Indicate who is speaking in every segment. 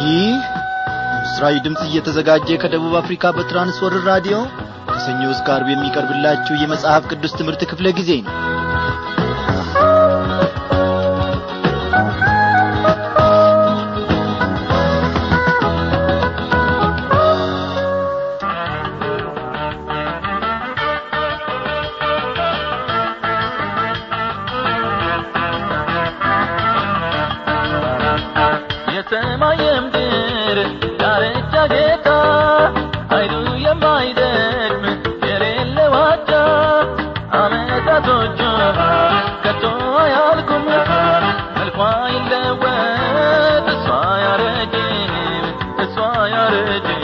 Speaker 1: ይህ ምስራዊ ድምፅ እየተዘጋጀ ከደቡብ አፍሪካ በትራንስወርር ራዲዮ ከሰኞ እስከ ዓርብ የሚቀርብላችሁ የመጽሐፍ ቅዱስ ትምህርት ክፍለ ጊዜ ነው
Speaker 2: የሰማይ የምድር ዳርቻ ጌታ ኃይሉ የማይደክም የሌለ ዋጃ አመጣቶቹ ከቶ አያልቁም መልኳ ይለወጥ እሷ ያረጅም እሷ ያረጅም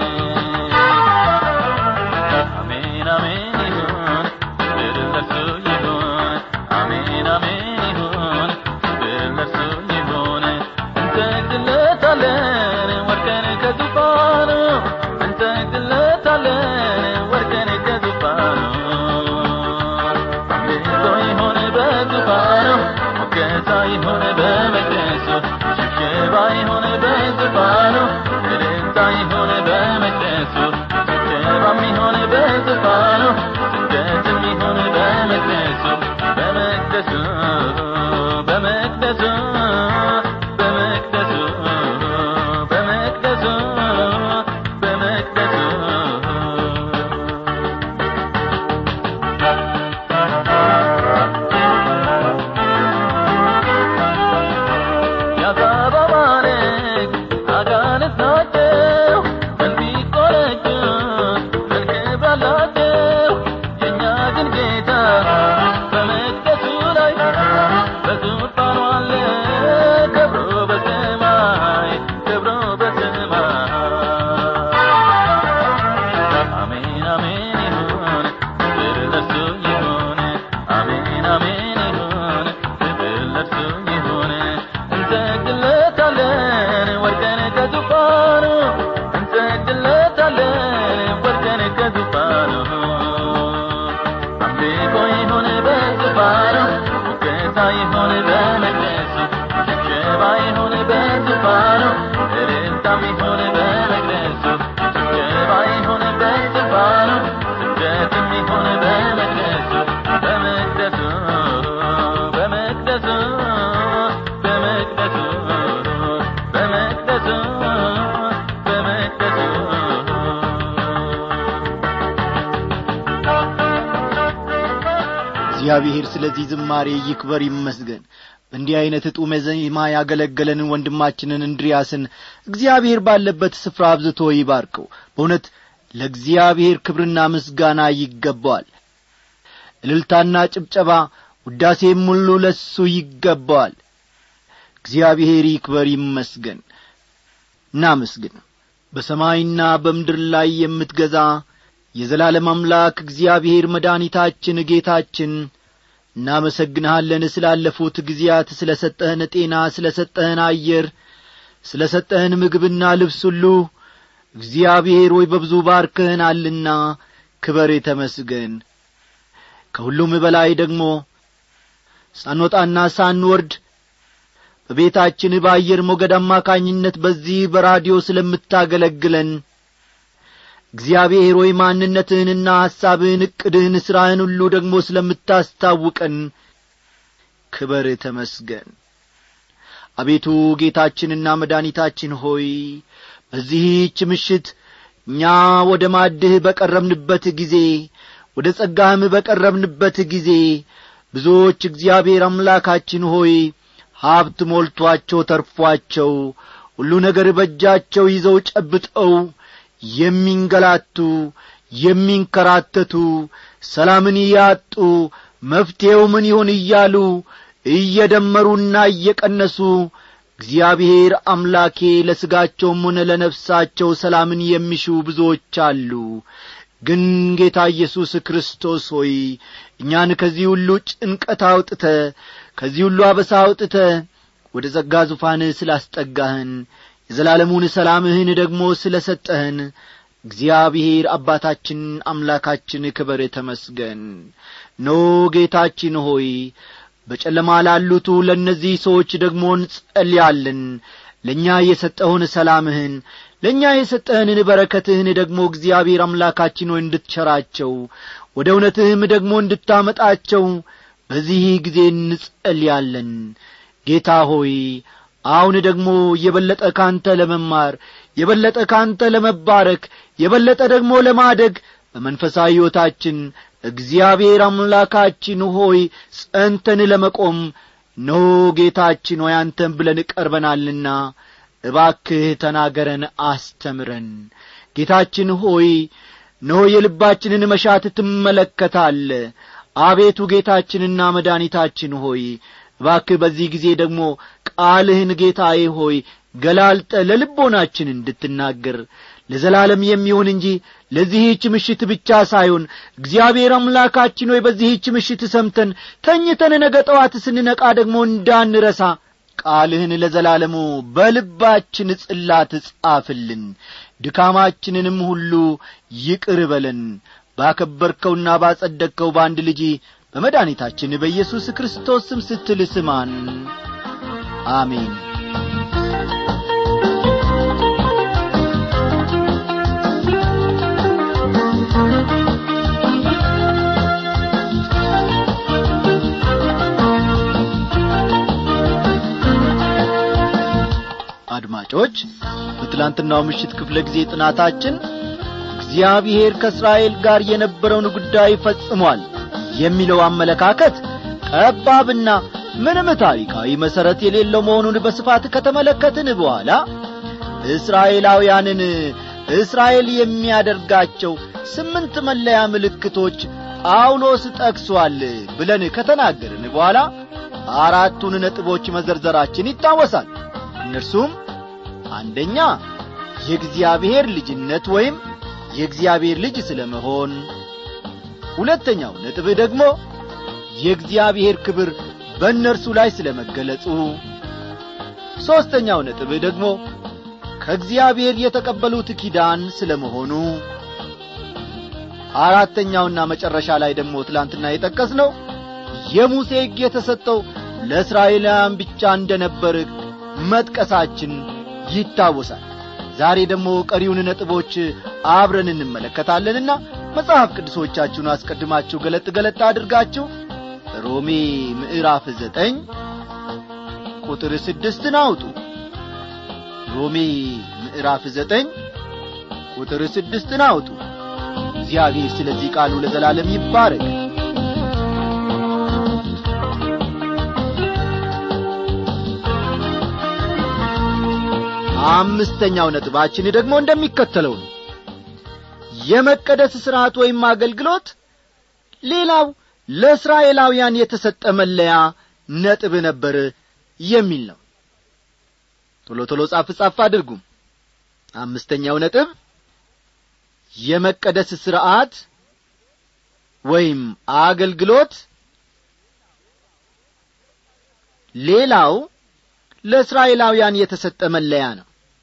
Speaker 2: አሜን አሜን ይሁን ክብር ለእርሱ ይሁን አሜን አሜን ይሁን ክብር ለእርሱ ይሁን እንሰግድለታለን ወርቀን ከዙፋኑ እንሰግድለታለን ወርቀን ከዙፋኑ አምልኮ ይሁን በዙፋኑ ሞገሳ ይሁን በመቅደሱ ሽብሸባ ይሁን በዙፋኑ እልልታ ይሁን በመቅደሱ ጭብጨባም ይሁን በዙፋኑ ስግደትም ይሁን በመቅደሱ በመቅደሱ በመቅደሱ በመቅደሱ በመቅደሱ በመቅደሱ ያዛባባረግ አጋንንት ናቸው እንዲቆረጁ መልክብ አላቸው የእኛ ግን ጌታ በመቅደሱ ላይ በዙፋኑ አለ ከብሮ በሰማይ ከብሮ በሰማይ አሜን አሜን ይሁን ክብር ለእርሱ ይሁን አሜን አሜን ይሁን ክብር ለእርሱ ይሁን እንሰግድለታለን ወርደን ከዙፋኑ እንሰግድለታለን ወርደን ከዙፋኑ አምልኮ ይሁን በዙፋኑ ሙገሳ ይሁን በመቅደሱ ሽብሸባ ይሁን በዙፋኑ እልልታም ይሁን በመቅደሱ ሽብሸባ ይሁን በዙፋኑ ስግደትም ይሁን በመቅደሱ በመቅደሱ በመቅደሱ በመቅደሱ በመቅደሱ በመቅደሱ
Speaker 1: እግዚአብሔር ስለዚህ ዝማሬ ይክበር ይመስገን በእንዲህ ዐይነት ጡመ ዜማ ያገለገለንን ወንድማችንን እንድሪያስን እግዚአብሔር ባለበት ስፍራ አብዝቶ ይባርከው በእውነት ለእግዚአብሔር ክብርና ምስጋና ይገባዋል እልልታና ጭብጨባ ውዳሴም ሁሉ ለሱ ይገባዋል እግዚአብሔር ይክበር ይመስገን እናመስግን በሰማይና በምድር ላይ የምትገዛ የዘላለም አምላክ እግዚአብሔር መድኃኒታችን ጌታችን እናመሰግንሃለን ስላለፉት ጊዜያት ስለ ሰጠህን ጤና ስለ ሰጠህን አየር ስለ ሰጠህን ምግብና ልብስ ሁሉ እግዚአብሔር ሆይ በብዙ ባርከህናልና ክበር ተመስገን ከሁሉም በላይ ደግሞ ሳንወጣና ሳንወርድ በቤታችን በአየር ሞገድ አማካኝነት በዚህ በራዲዮ ስለምታገለግለን እግዚአብሔር ሆይ ማንነትህንና ሐሳብህን ዕቅድህን ሥራህን ሁሉ ደግሞ ስለምታስታውቀን ክበር ተመስገን አቤቱ ጌታችንና መድኃኒታችን ሆይ በዚህች ምሽት እኛ ወደ ማድህ በቀረብንበት ጊዜ ወደ ጸጋህም በቀረብንበት ጊዜ ብዙዎች እግዚአብሔር አምላካችን ሆይ ሀብት ሞልቶአቸው ተርፏቸው ሁሉ ነገር በእጃቸው ይዘው ጨብጠው የሚንገላቱ የሚንከራተቱ ሰላምን ያጡ መፍትሔው ምን ይሆን እያሉ እየደመሩና እየቀነሱ እግዚአብሔር አምላኬ ለሥጋቸውም ሆነ ለነፍሳቸው ሰላምን የሚሹ ብዙዎች አሉ ግን ጌታ ኢየሱስ ክርስቶስ ሆይ እኛን ከዚህ ሁሉ ጭንቀት አውጥተ ከዚህ ሁሉ አበሳ አውጥተ ወደ ጸጋ ዙፋንህ ስላስጠጋህን የዘላለሙን ሰላምህን ደግሞ ስለ ሰጠህን እግዚአብሔር አባታችን አምላካችን ክበር ተመስገን ኖ ጌታችን ሆይ በጨለማ ላሉቱ ለእነዚህ ሰዎች ደግሞ እንጸልያለን ለእኛ የሰጠውን ሰላምህን ለእኛ የሰጠህንን በረከትህን ደግሞ እግዚአብሔር አምላካችን ሆይ እንድትቸራቸው ወደ እውነትህም ደግሞ እንድታመጣቸው በዚህ ጊዜ እንጸልያለን ጌታ ሆይ አሁን ደግሞ የበለጠ ካንተ ለመማር የበለጠ ካንተ ለመባረክ የበለጠ ደግሞ ለማደግ በመንፈሳዊ ሕይወታችን እግዚአብሔር አምላካችን ሆይ ጸንተን ለመቆም ኖ ጌታችን ሆይ አንተን ብለን ቀርበናልና እባክህ ተናገረን አስተምረን ጌታችን ሆይ ኖ የልባችንን መሻት ትመለከታለ አቤቱ ጌታችንና መድኃኒታችን ሆይ እባክህ በዚህ ጊዜ ደግሞ ቃልህን ጌታዬ ሆይ ገላልጠ ለልቦናችን እንድትናገር ለዘላለም የሚሆን እንጂ ለዚህች ምሽት ብቻ ሳይሆን እግዚአብሔር አምላካችን ሆይ በዚህች ምሽት ሰምተን ተኝተን ነገ ጠዋት ስንነቃ ደግሞ እንዳንረሳ ቃልህን ለዘላለሙ በልባችን ጽላት ጻፍልን ድካማችንንም ሁሉ ይቅር በለን ባከበርከውና ባጸደቅከው በአንድ ልጅ በመድኃኒታችን በኢየሱስ ክርስቶስ ስም ስትል ስማን አሜን አድማጮች በትላንትናው ምሽት ክፍለ ጊዜ ጥናታችን እግዚአብሔር ከእስራኤል ጋር የነበረውን ጉዳይ ፈጽሟል የሚለው አመለካከት ጠባብና ምንም ታሪካዊ መሠረት የሌለው መሆኑን በስፋት ከተመለከትን በኋላ እስራኤላውያንን እስራኤል የሚያደርጋቸው ስምንት መለያ ምልክቶች ጳውሎስ ጠቅሷል ብለን ከተናገርን በኋላ አራቱን ነጥቦች መዘርዘራችን ይታወሳል እነርሱም አንደኛ የእግዚአብሔር ልጅነት ወይም የእግዚአብሔር ልጅ ስለ መሆን ሁለተኛው ነጥብ ደግሞ የእግዚአብሔር ክብር በእነርሱ ላይ ስለ መገለጹ ሦስተኛው ነጥብ ደግሞ ከእግዚአብሔር የተቀበሉት ኪዳን ስለ መሆኑ አራተኛውና መጨረሻ ላይ ደግሞ ትላንትና የጠቀስነው የሙሴ ሕግ የተሰጠው ለእስራኤላውያን ብቻ እንደ ነበር መጥቀሳችን ይታወሳል ዛሬ ደግሞ ቀሪውን ነጥቦች አብረን እንመለከታለንና መጽሐፍ ቅዱሶቻችሁን አስቀድማችሁ ገለጥ ገለጥ አድርጋችሁ ሮሜ ምዕራፍ ዘጠኝ ቁጥር ስድስትን አውጡ ሮሜ ምዕራፍ ዘጠኝ ቁጥር ስድስትን አውጡ እግዚአብሔር ስለዚህ ቃሉ ለዘላለም ይባረክ አምስተኛው ነጥባችን ደግሞ እንደሚከተለው ነው የመቀደስ ሥርዓት ወይም አገልግሎት ሌላው ለእስራኤላውያን የተሰጠ መለያ ነጥብ ነበር የሚል ነው ቶሎ ቶሎ ጻፍ ጻፍ አድርጉም አምስተኛው ነጥብ የመቀደስ ሥርዓት ወይም አገልግሎት ሌላው ለእስራኤላውያን የተሰጠ መለያ ነው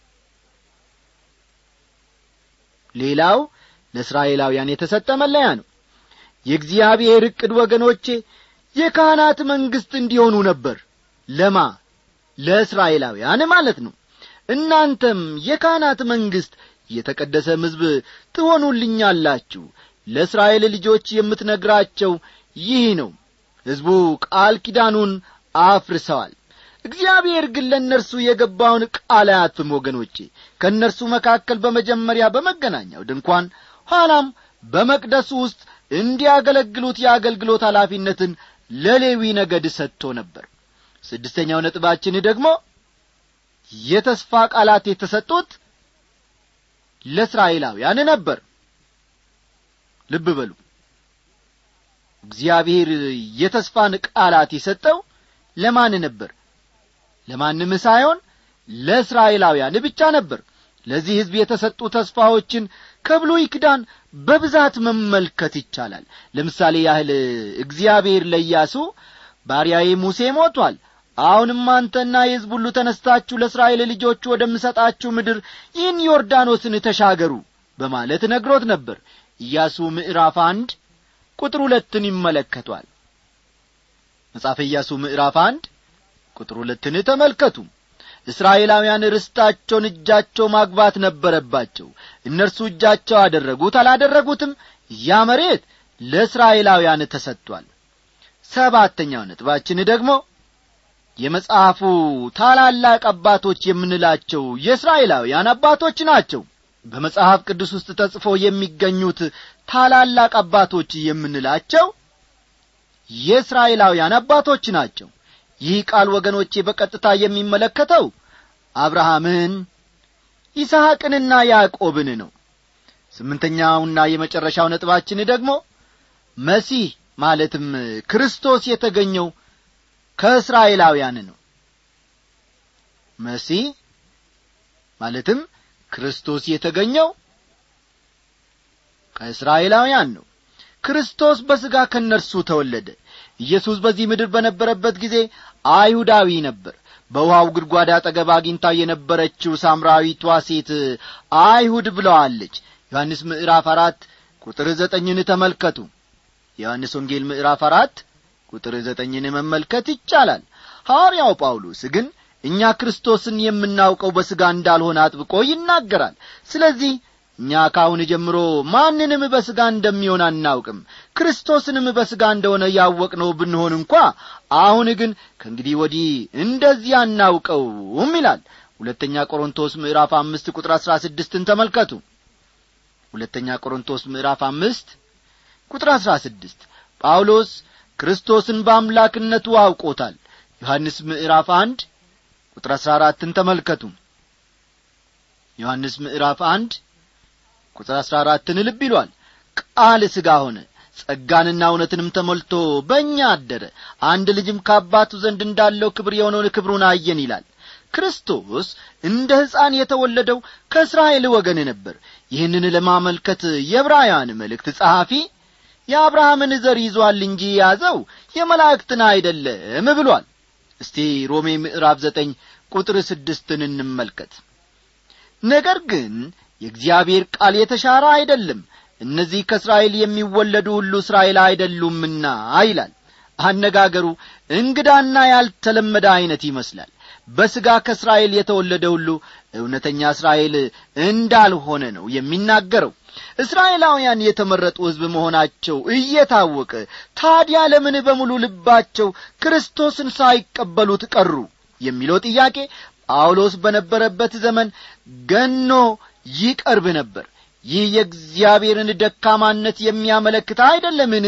Speaker 1: ሌላው ለእስራኤላውያን የተሰጠ መለያ ነው የእግዚአብሔር ዕቅድ ወገኖቼ የካህናት መንግሥት እንዲሆኑ ነበር ለማ ለእስራኤላውያን ማለት ነው እናንተም የካህናት መንግሥት የተቀደሰ ሕዝብ ትሆኑልኛላችሁ ለእስራኤል ልጆች የምትነግራቸው ይህ ነው ሕዝቡ ቃል ኪዳኑን አፍርሰዋል እግዚአብሔር ግን ለእነርሱ የገባውን ቃል አያትም ወገኖቼ ከእነርሱ መካከል በመጀመሪያ በመገናኛው ድንኳን ኋላም በመቅደሱ ውስጥ እንዲያገለግሉት የአገልግሎት ኃላፊነትን ለሌዊ ነገድ ሰጥቶ ነበር ስድስተኛው ነጥባችን ደግሞ የተስፋ ቃላት የተሰጡት ለእስራኤላውያን ነበር ልብ በሉ እግዚአብሔር የተስፋን ቃላት የሰጠው ለማን ነበር ለማንም ሳይሆን ለእስራኤላውያን ብቻ ነበር ለዚህ ሕዝብ የተሰጡ ተስፋዎችን ከብሉይ ኪዳን በብዛት መመልከት ይቻላል ለምሳሌ ያህል እግዚአብሔር ለኢያሱ ባሪያዬ ሙሴ ሞቷል አሁንም አንተና የሕዝብ ሁሉ ተነስታችሁ ለእስራኤል ልጆች ወደምሰጣችሁ ምድር ይህን ዮርዳኖስን ተሻገሩ በማለት ነግሮት ነበር ኢያሱ ምዕራፍ አንድ ቁጥር ሁለትን ይመለከቷል መጽሐፈ ኢያሱ ምዕራፍ አንድ ቁጥር ሁለትን ተመልከቱ እስራኤላውያን ርስታቸውን እጃቸው ማግባት ነበረባቸው እነርሱ እጃቸው አደረጉት አላደረጉትም ያ መሬት ለእስራኤላውያን ተሰጥቷል ሰባተኛው ነጥባችን ደግሞ የመጽሐፉ ታላላቅ አባቶች የምንላቸው የእስራኤላውያን አባቶች ናቸው በመጽሐፍ ቅዱስ ውስጥ ተጽፎ የሚገኙት ታላላቅ አባቶች የምንላቸው የእስራኤላውያን አባቶች ናቸው ይህ ቃል ወገኖቼ በቀጥታ የሚመለከተው አብርሃምን ይስሐቅንና ያዕቆብን ነው ስምንተኛውና የመጨረሻው ነጥባችን ደግሞ መሲህ ማለትም ክርስቶስ የተገኘው ከእስራኤላውያን ነው መሲህ ማለትም ክርስቶስ የተገኘው ከእስራኤላውያን ነው ክርስቶስ በሥጋ ከእነርሱ ተወለደ ኢየሱስ በዚህ ምድር በነበረበት ጊዜ አይሁዳዊ ነበር በውሃው ጉድጓድ አጠገብ አግኝታ የነበረችው ሳምራዊቷ ሴት አይሁድ ብለዋለች ዮሐንስ ምዕራፍ አራት ቁጥር ዘጠኝን ተመልከቱ የዮሐንስ ወንጌል ምዕራፍ አራት ቁጥር ዘጠኝን መመልከት ይቻላል ሐዋርያው ጳውሎስ ግን እኛ ክርስቶስን የምናውቀው በሥጋ እንዳልሆነ አጥብቆ ይናገራል ስለዚህ እኛ ካሁን ጀምሮ ማንንም በሥጋ እንደሚሆን አናውቅም ክርስቶስንም በሥጋ እንደሆነ ያወቅነው ብንሆን እንኳ አሁን ግን ከእንግዲህ ወዲህ እንደዚህ አናውቀውም ይላል ሁለተኛ ቆሮንቶስ ምዕራፍ አምስት ቁጥር አሥራ ስድስትን ተመልከቱ ሁለተኛ ቆሮንቶስ ምዕራፍ አምስት ቁጥር አሥራ ስድስት ጳውሎስ ክርስቶስን በአምላክነቱ አውቆታል ዮሐንስ ምዕራፍ አንድ ቁጥር አሥራ አራትን ተመልከቱ ዮሐንስ ምዕራፍ አንድ ቁጥር አሥራ አራትን ልብ ይሏል ቃል ሥጋ ሆነ ጸጋንና እውነትንም ተሞልቶ በእኛ አደረ አንድ ልጅም ከአባቱ ዘንድ እንዳለው ክብር የሆነውን ክብሩን አየን ይላል ክርስቶስ እንደ ሕፃን የተወለደው ከእስራኤል ወገን ነበር ይህንን ለማመልከት የዕብራውያን መልእክት ጸሐፊ የአብርሃምን ዘር ይዟል እንጂ የያዘው የመላእክትን አይደለም ብሏል እስቲ ሮሜ ምዕራፍ ዘጠኝ ቁጥር ስድስትን እንመልከት ነገር ግን የእግዚአብሔር ቃል የተሻረ አይደለም እነዚህ ከእስራኤል የሚወለዱ ሁሉ እስራኤል አይደሉምና ይላል አነጋገሩ እንግዳና ያልተለመደ ዐይነት ይመስላል በሥጋ ከእስራኤል የተወለደ ሁሉ እውነተኛ እስራኤል እንዳልሆነ ነው የሚናገረው እስራኤላውያን የተመረጡ ሕዝብ መሆናቸው እየታወቀ ታዲያ ለምን በሙሉ ልባቸው ክርስቶስን ሳይቀበሉት ቀሩ የሚለው ጥያቄ ጳውሎስ በነበረበት ዘመን ገኖ ይቀርብ ነበር ይህ የእግዚአብሔርን ደካማነት የሚያመለክት አይደለምን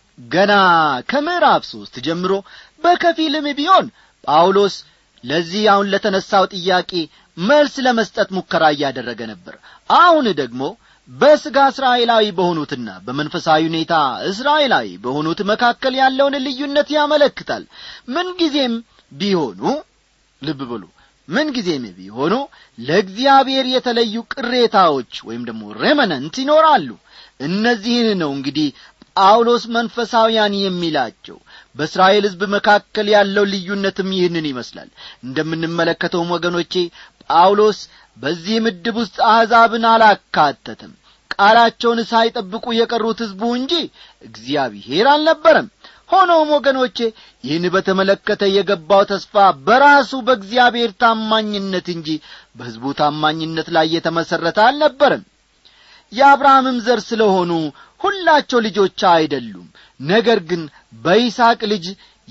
Speaker 1: ገና ከምዕራፍ ሦስት ጀምሮ በከፊልም ቢሆን ጳውሎስ ለዚህ አሁን ለተነሳው ጥያቄ መልስ ለመስጠት ሙከራ እያደረገ ነበር አሁን ደግሞ በሥጋ እስራኤላዊ በሆኑትና በመንፈሳዊ ሁኔታ እስራኤላዊ በሆኑት መካከል ያለውን ልዩነት ያመለክታል ምንጊዜም ቢሆኑ ልብ ብሉ ምንጊዜም ቢሆኑ ለእግዚአብሔር የተለዩ ቅሬታዎች ወይም ደግሞ ሬመነንት ይኖራሉ እነዚህን ነው እንግዲህ ጳውሎስ መንፈሳውያን የሚላቸው በእስራኤል ሕዝብ መካከል ያለው ልዩነትም ይህንን ይመስላል እንደምንመለከተውም ወገኖቼ ጳውሎስ በዚህ ምድብ ውስጥ አሕዛብን አላካተትም ቃላቸውን ሳይጠብቁ የቀሩት ሕዝቡ እንጂ እግዚአብሔር አልነበረም ሆኖም ወገኖቼ ይህን በተመለከተ የገባው ተስፋ በራሱ በእግዚአብሔር ታማኝነት እንጂ በሕዝቡ ታማኝነት ላይ የተመሠረተ አልነበረም የአብርሃምም ዘር ስለሆኑ ሁላቸው ልጆች አይደሉም ነገር ግን በይስሐቅ ልጅ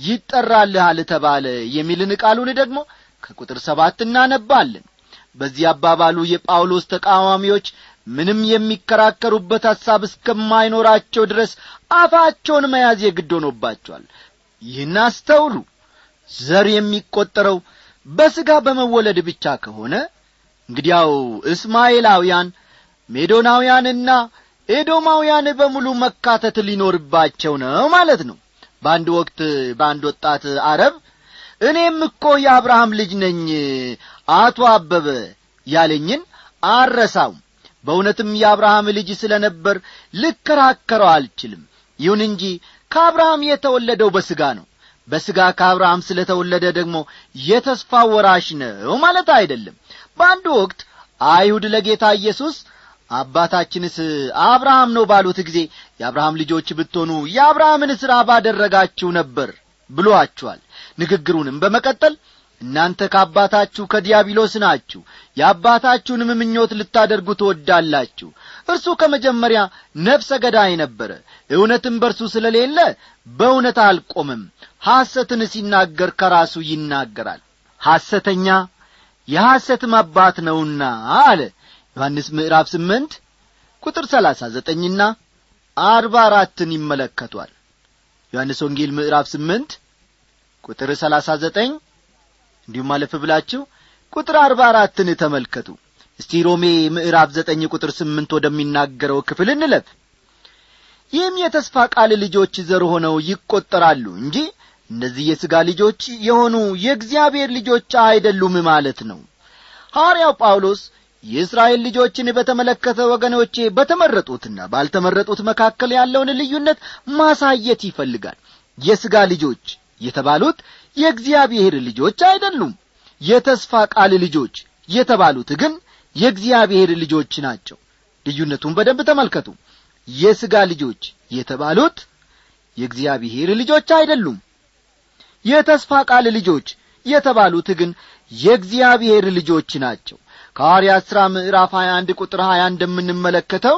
Speaker 1: ይጠራልሃል ተባለ የሚልን ቃሉን ደግሞ ከቁጥር ሰባት እናነባለን በዚህ አባባሉ የጳውሎስ ተቃዋሚዎች ምንም የሚከራከሩበት ሐሳብ እስከማይኖራቸው ድረስ አፋቸውን መያዝ የግድ ሆኖባቸዋል ይህን አስተውሉ ዘር የሚቈጠረው በሥጋ በመወለድ ብቻ ከሆነ እንግዲያው እስማኤላውያን ሜዶናውያንና ኤዶማውያን በሙሉ መካተት ሊኖርባቸው ነው ማለት ነው በአንድ ወቅት በአንድ ወጣት አረብ እኔም እኮ የአብርሃም ልጅ ነኝ አቶ አበበ ያለኝን አረሳውም በእውነትም የአብርሃም ልጅ ስለ ነበር ልከራከረው አልችልም ይሁን እንጂ ከአብርሃም የተወለደው በሥጋ ነው በሥጋ ከአብርሃም ስለ ተወለደ ደግሞ የተስፋ ወራሽ ነው ማለት አይደለም በአንድ ወቅት አይሁድ ለጌታ ኢየሱስ አባታችንስ አብርሃም ነው ባሉት ጊዜ የአብርሃም ልጆች ብትሆኑ የአብርሃምን ሥራ ባደረጋችሁ ነበር ብሎአችኋል ንግግሩንም በመቀጠል እናንተ ከአባታችሁ ከዲያብሎስ ናችሁ የአባታችሁንም ምኞት ልታደርጉ ትወዳላችሁ እርሱ ከመጀመሪያ ነፍሰ ገዳይ ነበረ እውነትም በርሱ ስለሌለ በእውነት አልቆምም ሐሰትን ሲናገር ከራሱ ይናገራል ሐሰተኛ የሐሰትም አባት ነውና አለ ዮሐንስ ምዕራፍ ስምንት ቁጥር ሰላሳ ዘጠኝና አርባ አራትን ይመለከቷል ዮሐንስ ወንጌል ምዕራፍ ስምንት ቁጥር ሰላሳ ዘጠኝ እንዲሁም አለፍ ብላችሁ ቁጥር አርባ አራትን ተመልከቱ እስቲ ሮሜ ምዕራፍ ዘጠኝ ቁጥር ስምንት ወደሚናገረው ክፍል እንለፍ ይህም የተስፋ ቃል ልጆች ዘር ሆነው ይቈጠራሉ እንጂ እነዚህ የሥጋ ልጆች የሆኑ የእግዚአብሔር ልጆች አይደሉም ማለት ነው ሐዋርያው ጳውሎስ የእስራኤል ልጆችን በተመለከተ ወገኖቼ በተመረጡትና ባልተመረጡት መካከል ያለውን ልዩነት ማሳየት ይፈልጋል የሥጋ ልጆች የተባሉት የእግዚአብሔር ልጆች አይደሉም የተስፋ ቃል ልጆች የተባሉት ግን የእግዚአብሔር ልጆች ናቸው ልዩነቱን በደንብ ተመልከቱ የሥጋ ልጆች የተባሉት የእግዚአብሔር ልጆች አይደሉም የተስፋ ቃል ልጆች የተባሉት ግን የእግዚአብሔር ልጆች ናቸው ከሐዋርያት ሥራ ምዕራፍ 21 ቁጥር 20 እንደምንመለከተው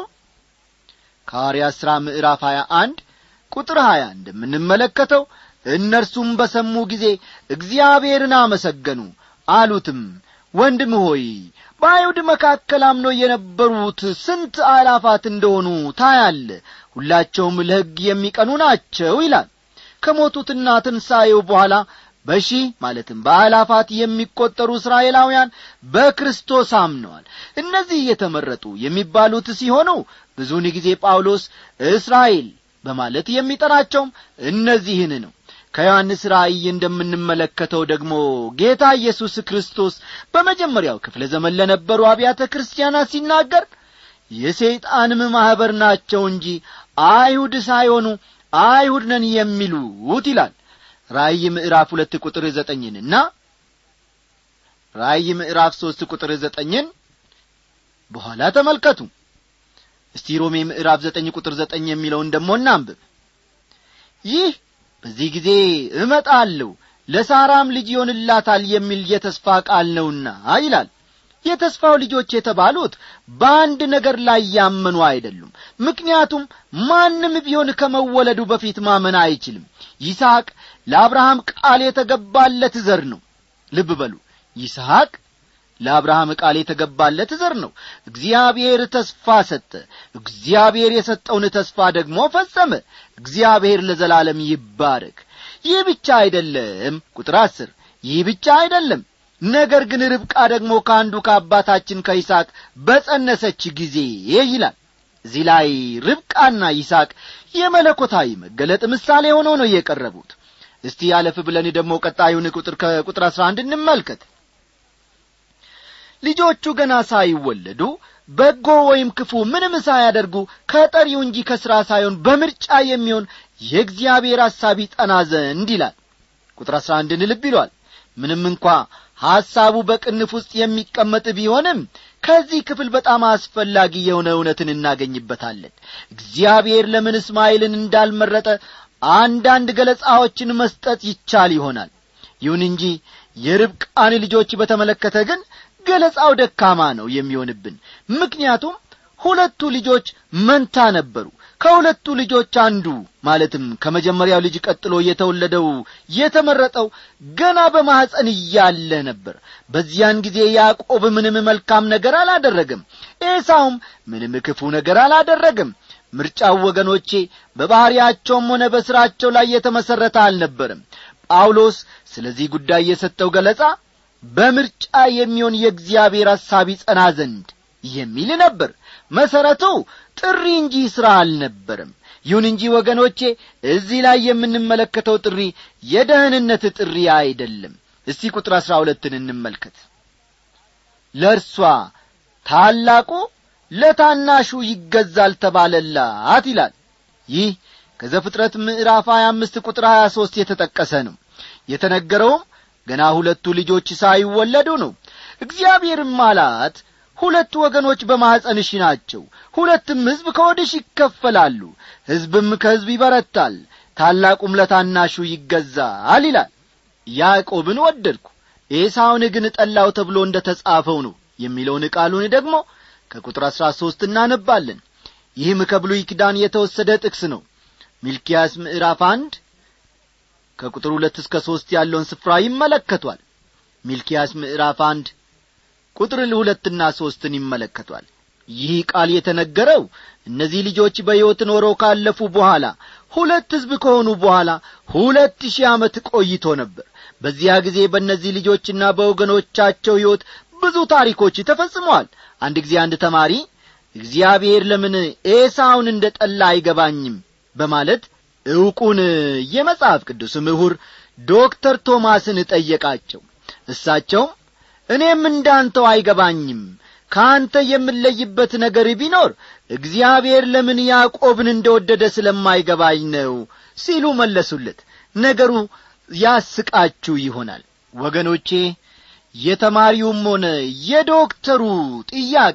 Speaker 1: ከሐዋርያት ሥራ ምዕራፍ 21 ቁጥር 20 እንደምንመለከተው እነርሱም በሰሙ ጊዜ እግዚአብሔርን አመሰገኑ አሉትም ወንድም ሆይ በአይሁድ መካከል አምኖ የነበሩት ስንት አላፋት እንደሆኑ ታያለ ሁላቸውም ለሕግ የሚቀኑ ናቸው ይላል ከሞቱትና ትንሣኤው በኋላ በሺህ ማለትም በአላፋት የሚቈጠሩ እስራኤላውያን በክርስቶስ አምነዋል እነዚህ የተመረጡ የሚባሉት ሲሆኑ ብዙውን ጊዜ ጳውሎስ እስራኤል በማለት የሚጠራቸውም እነዚህን ነው ከዮሐንስ ራእይ እንደምንመለከተው ደግሞ ጌታ ኢየሱስ ክርስቶስ በመጀመሪያው ክፍለ ዘመን ለነበሩ አብያተ ክርስቲያናት ሲናገር የሰይጣንም ማኅበር ናቸው እንጂ አይሁድ ሳይሆኑ አይሁድ ነን የሚሉት ይላል ራእይ ምዕራፍ ሁለት ቁጥር ዘጠኝንና ራእይ ምዕራፍ ሦስት ቁጥር ዘጠኝን በኋላ ተመልከቱ እስቲ ሮሜ ምዕራፍ ዘጠኝ ቁጥር ዘጠኝ የሚለውን ደሞ እናንብብ ይህ በዚህ ጊዜ እመጣለሁ ለሳራም ልጅ ይሆንላታል የሚል የተስፋ ቃል ነውና ይላል የተስፋው ልጆች የተባሉት በአንድ ነገር ላይ ያመኑ አይደሉም ምክንያቱም ማንም ቢሆን ከመወለዱ በፊት ማመን አይችልም ይስሐቅ ለአብርሃም ቃል የተገባለት ዘር ነው ልብ በሉ ይስሐቅ ለአብርሃም ቃል የተገባለት ዘር ነው እግዚአብሔር ተስፋ ሰጠ እግዚአብሔር የሰጠውን ተስፋ ደግሞ ፈጸመ እግዚአብሔር ለዘላለም ይባረክ ይህ ብቻ አይደለም ቁጥር አስር ይህ ብቻ አይደለም ነገር ግን ርብቃ ደግሞ ከአንዱ ከአባታችን ከይስሐቅ በጸነሰች ጊዜ ይላል እዚህ ላይ ርብቃና ይስሐቅ የመለኮታዊ መገለጥ ምሳሌ ሆነው ነው የቀረቡት እስቲ ያለፍ ብለን ደግሞ ቀጣዩን ቁጥር ከቁጥር አስራ አንድ እንመልከት ልጆቹ ገና ሳይወለዱ በጎ ወይም ክፉ ምንም ሳያደርጉ ከጠሪው እንጂ ከሥራ ሳይሆን በምርጫ የሚሆን የእግዚአብሔር ሐሳብ ይጠና ዘንድ ይላል ቁጥር አሥራ አንድን ልብ ይሏል ምንም እንኳ ሐሳቡ በቅንፍ ውስጥ የሚቀመጥ ቢሆንም ከዚህ ክፍል በጣም አስፈላጊ የሆነ እውነትን እናገኝበታለን እግዚአብሔር ለምን እስማኤልን እንዳልመረጠ አንዳንድ ገለጻዎችን መስጠት ይቻል ይሆናል ይሁን እንጂ የርብቃን ልጆች በተመለከተ ግን ገለጻው ደካማ ነው የሚሆንብን ምክንያቱም ሁለቱ ልጆች መንታ ነበሩ ከሁለቱ ልጆች አንዱ ማለትም ከመጀመሪያው ልጅ ቀጥሎ የተወለደው የተመረጠው ገና በማኅፀን እያለ ነበር በዚያን ጊዜ ያዕቆብ ምንም መልካም ነገር አላደረገም ኤሳውም ምንም ክፉ ነገር አላደረገም ምርጫው ወገኖቼ በባሕርያቸውም ሆነ በሥራቸው ላይ የተመሠረተ አልነበርም ጳውሎስ ስለዚህ ጉዳይ የሰጠው ገለጻ በምርጫ የሚሆን የእግዚአብሔር ሐሳብ ይጸና ዘንድ የሚል ነበር መሠረቱ ጥሪ እንጂ ሥራ አልነበርም ይሁን እንጂ ወገኖቼ እዚህ ላይ የምንመለከተው ጥሪ የደህንነት ጥሪ አይደለም እስቲ ቁጥር አሥራ ሁለትን እንመልከት ለእርሷ ታላቁ ለታናሹ ይገዛል ተባለላት ይላል ይህ ከዘፍጥረት ምዕራፍ 25 ቁጥር 23 የተጠቀሰ ነው የተነገረውም ገና ሁለቱ ልጆች ሳይወለዱ ነው እግዚአብሔርም አላት ሁለት ወገኖች በማኅፀንሽ ናቸው ሁለትም ሕዝብ ከወድሽ ይከፈላሉ ሕዝብም ከሕዝብ ይበረታል ታላቁም ለታናሹ ይገዛል ይላል ያዕቆብን ወደድኩ ኤሳውን ግን ጠላው ተብሎ እንደ ተጻፈው ነው የሚለውን ቃሉን ደግሞ ከቁጥር አሥራ ሦስት እናነባለን ይህም ከብሉይ ኪዳን የተወሰደ ጥቅስ ነው ሚልኪያስ ምዕራፍ አንድ ከቁጥር ሁለት እስከ ሦስት ያለውን ስፍራ ይመለከቷል ሚልኪያስ ምዕራፍ አንድ ቁጥር ሁለትና ሦስትን ይመለከቷል ይህ ቃል የተነገረው እነዚህ ልጆች በሕይወት ኖረው ካለፉ በኋላ ሁለት ሕዝብ ከሆኑ በኋላ ሁለት ሺህ ዓመት ቆይቶ ነበር በዚያ ጊዜ በእነዚህ ልጆችና በወገኖቻቸው ሕይወት ብዙ ታሪኮች ተፈጽመዋል አንድ ጊዜ አንድ ተማሪ እግዚአብሔር ለምን ኤሳውን እንደ ጠላ አይገባኝም በማለት ዕውቁን የመጽሐፍ ቅዱስ ምሁር ዶክተር ቶማስን ጠየቃቸው እሳቸውም እኔም እንዳንተው አይገባኝም ከአንተ የምለይበት ነገር ቢኖር እግዚአብሔር ለምን ያዕቆብን እንደወደደ ስለማይገባኝ ነው ሲሉ መለሱለት ነገሩ ያስቃችሁ ይሆናል ወገኖቼ የተማሪውም ሆነ የዶክተሩ ጥያቄ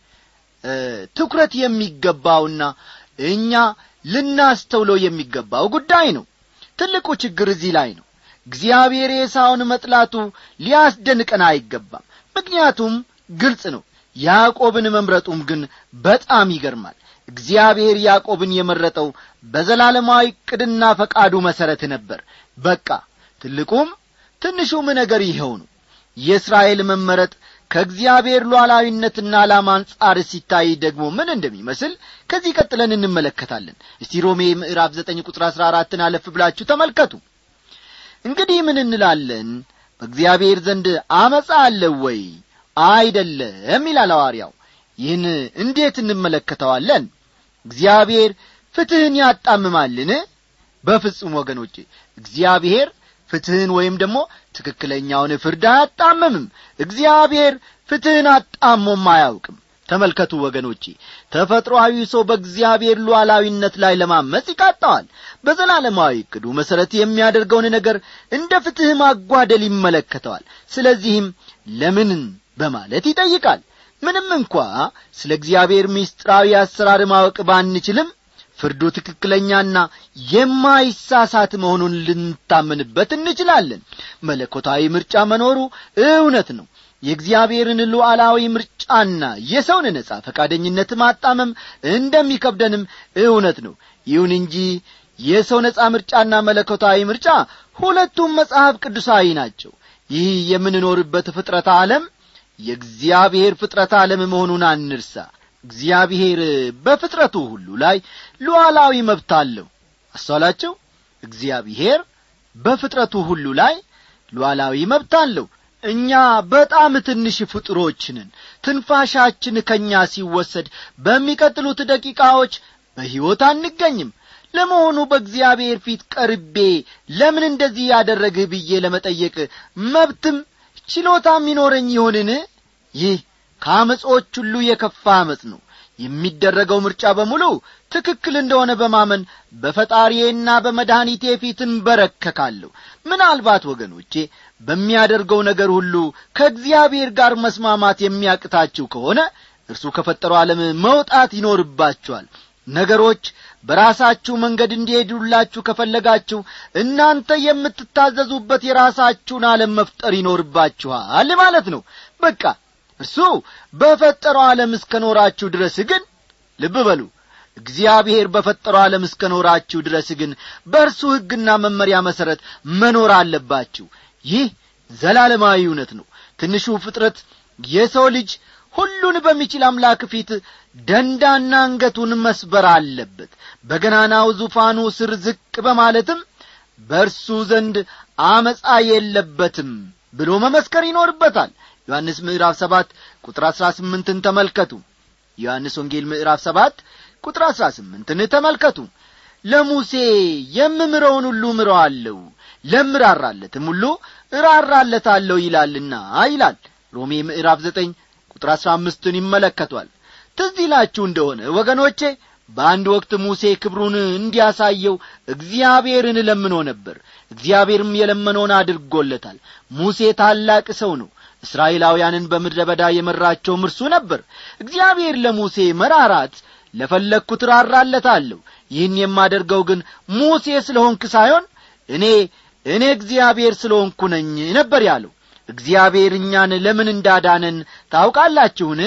Speaker 1: ትኩረት የሚገባውና እኛ ልናስተውለው የሚገባው ጉዳይ ነው ትልቁ ችግር እዚህ ላይ ነው እግዚአብሔር ኤሳውን መጥላቱ ሊያስደንቀን አይገባም ምክንያቱም ግልጽ ነው ያዕቆብን መምረጡም ግን በጣም ይገርማል እግዚአብሔር ያዕቆብን የመረጠው በዘላለማዊ ቅድና ፈቃዱ መሠረት ነበር በቃ ትልቁም ትንሹም ነገር ይኸው ነው የእስራኤል መመረጥ ከእግዚአብሔር ሉዓላዊነትና ዓላማ አንጻር ሲታይ ደግሞ ምን እንደሚመስል ከዚህ ቀጥለን እንመለከታለን እስቲ ሮሜ ምዕራፍ ዘጠኝ ቁጥር አሥራ አራትን አለፍ ብላችሁ ተመልከቱ እንግዲህ ምን እንላለን በእግዚአብሔር ዘንድ አመፃ አለው ወይ አይደለም ይላል ሐዋርያው ይህን እንዴት እንመለከተዋለን እግዚአብሔር ፍትሕን ያጣምማልን በፍጹም ወገኖቼ እግዚአብሔር ፍትሕን ወይም ደግሞ ትክክለኛውን ፍርድ አያጣምምም እግዚአብሔር ፍትሕን አጣሞም አያውቅም ተመልከቱ ወገኖቼ ተፈጥሮአዊ ሰው በእግዚአብሔር ሉዓላዊነት ላይ ለማመፅ ይቃጣዋል በዘላለማዊ ዕቅዱ መሠረት የሚያደርገውን ነገር እንደ ፍትሕ ማጓደል ይመለከተዋል ስለዚህም ለምን በማለት ይጠይቃል ምንም እንኳ ስለ እግዚአብሔር ምስጢራዊ አሰራር ማወቅ ባንችልም ፍርዱ ትክክለኛና የማይሳሳት መሆኑን ልንታመንበት እንችላለን መለኮታዊ ምርጫ መኖሩ እውነት ነው የእግዚአብሔርን ሉዓላዊ ምርጫና የሰውን ነጻ ፈቃደኝነት ማጣመም እንደሚከብደንም እውነት ነው ይሁን እንጂ የሰው ነጻ ምርጫና መለኮታዊ ምርጫ ሁለቱም መጽሐፍ ቅዱሳዊ ናቸው ይህ የምንኖርበት ፍጥረት ዓለም የእግዚአብሔር ፍጥረት ዓለም መሆኑን አንርሳ እግዚአብሔር በፍጥረቱ ሁሉ ላይ ሉዓላዊ መብት አለው አስተዋላቸው እግዚአብሔር በፍጥረቱ ሁሉ ላይ ሉዓላዊ መብት አለው እኛ በጣም ትንሽ ፍጡሮችንን ትንፋሻችን ከእኛ ሲወሰድ በሚቀጥሉት ደቂቃዎች በሕይወት አንገኝም ለመሆኑ በእግዚአብሔር ፊት ቀርቤ ለምን እንደዚህ ያደረግህ ብዬ ለመጠየቅ መብትም ችሎታም ይኖረኝ ይሆንን ይህ ከአመጾች ሁሉ የከፋ አመፅ ነው የሚደረገው ምርጫ በሙሉ ትክክል እንደሆነ በማመን በፈጣሪዬና በመድኃኒቴ ፊት እንበረከካለሁ ምናልባት ወገኖቼ በሚያደርገው ነገር ሁሉ ከእግዚአብሔር ጋር መስማማት የሚያቅታችሁ ከሆነ እርሱ ከፈጠረው ዓለም መውጣት ይኖርባችኋል ነገሮች በራሳችሁ መንገድ እንዲሄዱላችሁ ከፈለጋችሁ እናንተ የምትታዘዙበት የራሳችሁን ዓለም መፍጠር ይኖርባችኋል ማለት ነው በቃ እርሱ በፈጠረው ዓለም እስከ ኖራችሁ ድረስ ግን ልብ በሉ እግዚአብሔር በፈጠረው ዓለም እስከ ኖራችሁ ድረስ ግን በእርሱ ሕግና መመሪያ መሠረት መኖር አለባችሁ ይህ ዘላለማዊ እውነት ነው ትንሹ ፍጥረት የሰው ልጅ ሁሉን በሚችል አምላክ ፊት ደንዳና አንገቱን መስበር አለበት በገናናው ዙፋኑ ስር ዝቅ በማለትም በእርሱ ዘንድ አመፃ የለበትም ብሎ መመስከር ይኖርበታል ዮሐንስ ምዕራፍ ሰባት ቁጥር አሥራ ስምንትን ተመልከቱ ዮሐንስ ወንጌል ምዕራፍ ሰባት ቁጥር አሥራ ስምንትን ተመልከቱ ለሙሴ የምምረውን ሁሉ ምረዋለሁ ለምራራለትም ሁሉ እራራለታለሁ ይላልና ይላል ሮሜ ምዕራፍ ዘጠኝ ቁጥር አሥራ አምስትን ይመለከቷል ትዝ ይላችሁ እንደሆነ ወገኖቼ በአንድ ወቅት ሙሴ ክብሩን እንዲያሳየው እግዚአብሔርን ለምኖ ነበር እግዚአብሔርም የለመነውን አድርጎለታል ሙሴ ታላቅ ሰው ነው እስራኤላውያንን በምድረ በዳ የመራቸውም እርሱ ነበር እግዚአብሔር ለሙሴ መራራት ለፈለግኩት ራራለታለሁ ይህን የማደርገው ግን ሙሴ ስለ ሆንክ ሳይሆን እኔ እኔ እግዚአብሔር ስለ ሆንኩ ነኝ ነበር ያለው እግዚአብሔር እኛን ለምን እንዳዳነን ታውቃላችሁን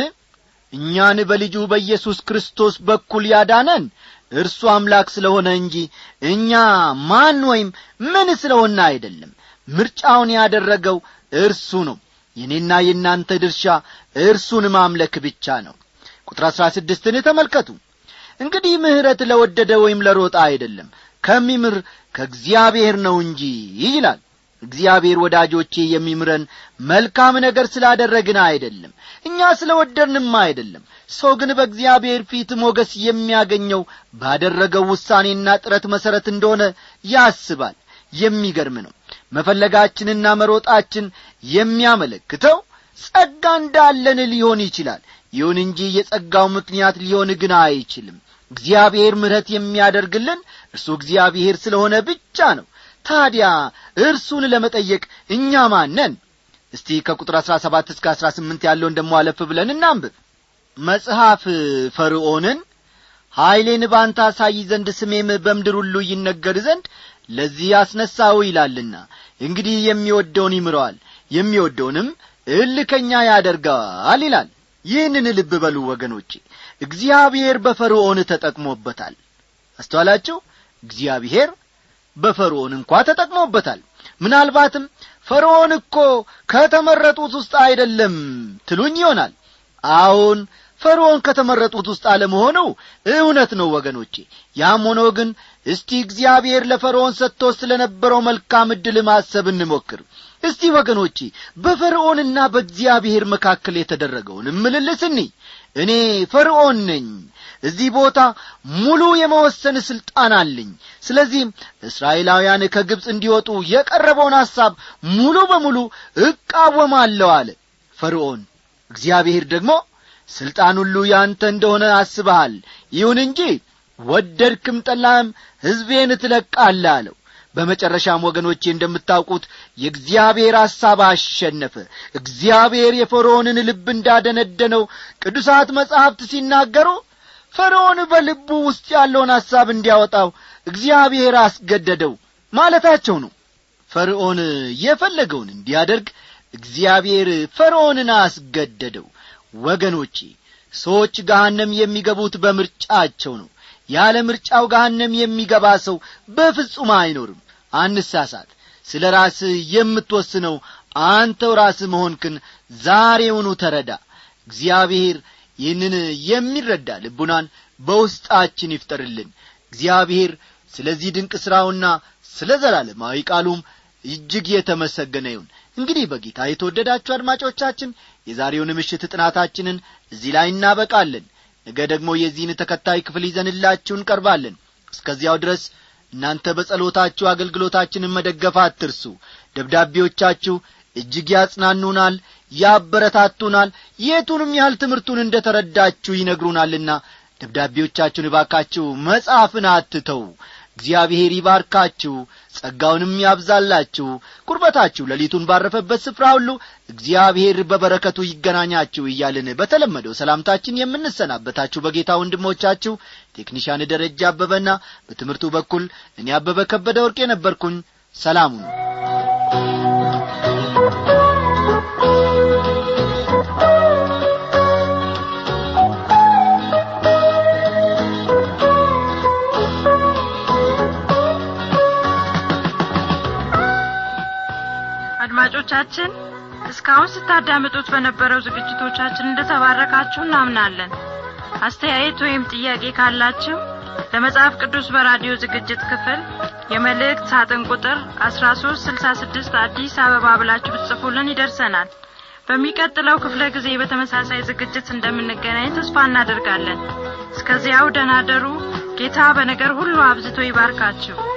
Speaker 1: እኛን በልጁ በኢየሱስ ክርስቶስ በኩል ያዳነን እርሱ አምላክ ስለሆነ እንጂ እኛ ማን ወይም ምን ስለሆነ አይደለም ምርጫውን ያደረገው እርሱ ነው የኔና የእናንተ ድርሻ እርሱን ማምለክ ብቻ ነው ቁጥር አሥራ ስድስትን ተመልከቱ እንግዲህ ምሕረት ለወደደ ወይም ለሮጣ አይደለም ከሚምር ከእግዚአብሔር ነው እንጂ ይላል እግዚአብሔር ወዳጆቼ የሚምረን መልካም ነገር ስላደረግን አይደለም እኛ ስለ ወደድንም አይደለም ሰው ግን በእግዚአብሔር ፊት ሞገስ የሚያገኘው ባደረገው ውሳኔና ጥረት መሠረት እንደሆነ ያስባል የሚገርም ነው መፈለጋችንና መሮጣችን የሚያመለክተው ጸጋ እንዳለን ሊሆን ይችላል ይሁን እንጂ የጸጋው ምክንያት ሊሆን ግን አይችልም እግዚአብሔር ምሕረት የሚያደርግልን እርሱ እግዚአብሔር ስለሆነ ብቻ ነው ታዲያ እርሱን ለመጠየቅ እኛ ማነን እስቲ ከቁጥር አሥራ ሰባት እስከ አሥራ ስምንት ያለውን ደሞ አለፍ ብለን እናንብብ መጽሐፍ ፈርዖንን ኀይሌን ባንተ አሳይ ዘንድ ስሜም በምድር ሁሉ ይነገር ዘንድ ለዚህ አስነሳው ይላልና እንግዲህ የሚወደውን ይምረዋል የሚወደውንም እልከኛ ያደርገዋል ይላል ይህንን ልብ በሉ ወገኖቼ እግዚአብሔር በፈርዖን ተጠቅሞበታል አስተዋላችሁ እግዚአብሔር በፈርዖን እንኳ ተጠቅሞበታል ምናልባትም ፈርዖን እኮ ከተመረጡት ውስጥ አይደለም ትሉኝ ይሆናል አዎን ፈርዖን ከተመረጡት ውስጥ አለመሆኑ እውነት ነው ወገኖቼ ያም ሆኖ ግን እስቲ እግዚአብሔር ለፈርዖን ሰጥቶ ስለ ነበረው መልካም ዕድል ማሰብ እንሞክር እስቲ ወገኖቼ በፈርዖንና በእግዚአብሔር መካከል የተደረገውን ምልልስ እኒ እኔ ፈርዖን ነኝ እዚህ ቦታ ሙሉ የመወሰን ሥልጣን አለኝ ስለዚህም እስራኤላውያን ከግብፅ እንዲወጡ የቀረበውን ሐሳብ ሙሉ በሙሉ እቃወማለሁ አለ ፈርዖን እግዚአብሔር ደግሞ ሥልጣን ሁሉ ያንተ እንደሆነ አስበሃል ይሁን እንጂ ወደድክም ጠላህም ሕዝቤን ትለቃለህ አለው በመጨረሻም ወገኖቼ እንደምታውቁት የእግዚአብሔር ሐሳብ አሸነፈ እግዚአብሔር የፈርዖንን ልብ እንዳደነደነው ቅዱሳት መጻሕፍት ሲናገሩ ፈርዖን በልቡ ውስጥ ያለውን ሐሳብ እንዲያወጣው እግዚአብሔር አስገደደው ማለታቸው ነው ፈርዖን የፈለገውን እንዲያደርግ እግዚአብሔር ፈርዖንን አስገደደው ወገኖቼ ሰዎች ገሃነም የሚገቡት በምርጫቸው ነው ያለ ምርጫው ገሃነም የሚገባ ሰው በፍጹም አይኖርም አንሳሳት ስለ ራስህ የምትወስነው አንተው ራስህ መሆንክን ዛሬውኑ ተረዳ እግዚአብሔር ይህንን የሚረዳ ልቡናን በውስጣችን ይፍጠርልን እግዚአብሔር ስለዚህ ድንቅ ሥራውና ስለ ዘላለማዊ ቃሉም እጅግ የተመሰገነ ይሁን እንግዲህ በጌታ የተወደዳችሁ አድማጮቻችን የዛሬውን ምሽት ጥናታችንን እዚህ ላይ እናበቃለን ነገ ደግሞ የዚህን ተከታይ ክፍል ይዘንላችሁ እንቀርባለን እስከዚያው ድረስ እናንተ በጸሎታችሁ አገልግሎታችንን መደገፍ አትርሱ ደብዳቤዎቻችሁ እጅግ ያጽናኑናል ያበረታቱናል የቱንም ያህል ትምህርቱን እንደ ተረዳችሁ ይነግሩናልና ደብዳቤዎቻችሁን እባካችሁ መጻፍን አትተው እግዚአብሔር ይባርካችሁ ጸጋውንም ያብዛላችሁ ቁርበታችሁ ሌሊቱን ባረፈበት ስፍራ ሁሉ እግዚአብሔር በበረከቱ ይገናኛችሁ እያልን በተለመደው ሰላምታችን የምንሰናበታችሁ በጌታ ወንድሞቻችሁ ቴክኒሻን ደረጃ አበበና በትምህርቱ በኩል እኔ አበበ ከበደ ወርቅ የነበርኩኝ ሰላሙ ነው
Speaker 3: አድማጮቻችን እስካሁን ስታዳምጡት በነበረው ዝግጅቶቻችን እንደተባረካችሁ እናምናለን አስተያየት ወይም ጥያቄ ካላችሁ ለመጽሐፍ ቅዱስ በራዲዮ ዝግጅት ክፍል የመልእክት ሳጥን ቁጥር 1366 አዲስ አበባ ብላችሁ ብትጽፉልን ይደርሰናል በሚቀጥለው ክፍለ ጊዜ በተመሳሳይ ዝግጅት እንደምንገናኝ ተስፋ እናደርጋለን እስከዚያው ደናደሩ ጌታ በነገር ሁሉ አብዝቶ ይባርካችሁ